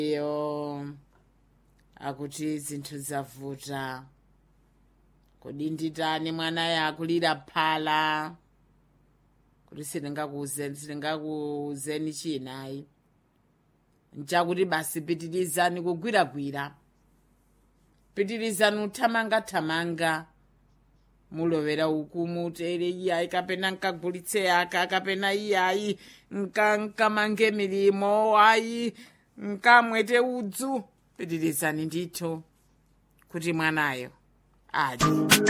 iyo akuti zinthu zavuta kodi nditani mwanaye akulira phala kuti sindingakuuzeni sindingakuuzeni chinayi nchakuti basi pitirizani kugwiragwira pitirizani uthamangathamanga mulowera uku mutere iyayi kapena nkagulitse aka kapena iyayi nka nkamange milimo ayi nkamwete udzu pitirizani ndithu kuti mwanayo adye